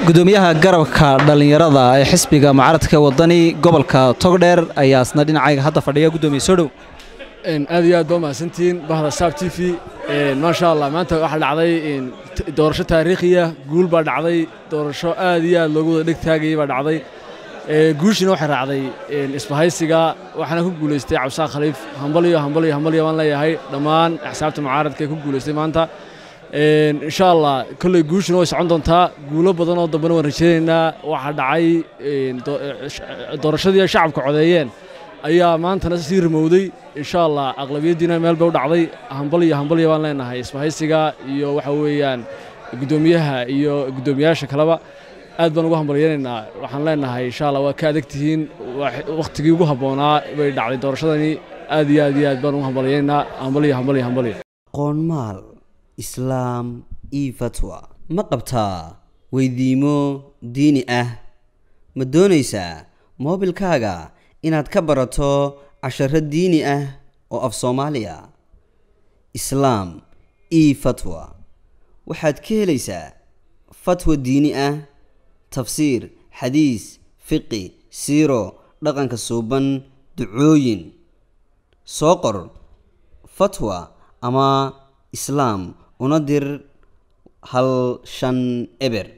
gudoomiyaha garabka dhallinyarada ee xisbiga mucaaradka wadani gobolka togdheer ayaa isna dhinacayga hadda fadhiya gudoomiye soo dhow aad iyo aad baa mahadsantihiin bahda saab t v maasha allah maanta waxaa dhacday doorasho taariikhiya guul baa dhacday doorasho aad iyo aad loogu wada dheg taagayay baa dhacday guushina waxay raacday isbahaysiga waxaana ku guulaystay cabdisaaq khaliif hambaliyo hambaliyo hambaliyo baan leeyahay dhammaan axsaabta mucaaradka ee ku guulaystay maanta insha allah kolley guushuna way socon doontaa guulo badan oo dambena waan rajaynaynaa waxaa dhacay doorashadii ay shacabka codeeyeen ayaa maantana sii rimowday insha allah aqlabiyaddiina meel bay u dhacday hambaliyo hambaliyo baan leenahay isbahaysiga iyo waxa weeyaan guddoomiyaha iyo guddoomiyaasha kaleba aad baan ugu hambalyaynaynaa waxaan leenahay insha allah waa ka adag tihiin wakhtigii ugu habboonaa bay dhacday doorashadani aad iyo aad iyo aad baan ugu hambalyaynaynaa hambaliyo hambaliyo hambaliyo qoonmaal islaam io fatwa ma qabtaa weydiimo diini ah ma doonaysaa moobilkaaga inaad ka barato casharo diini ah oo af soomaaliya islaam io fatwa waxaad ka helaysaa fatwa diini ah tafsiir xadiis fiqi siiro dhaqanka suuban ducooyin soo qor fatwa ama islaam una dir hal shan eber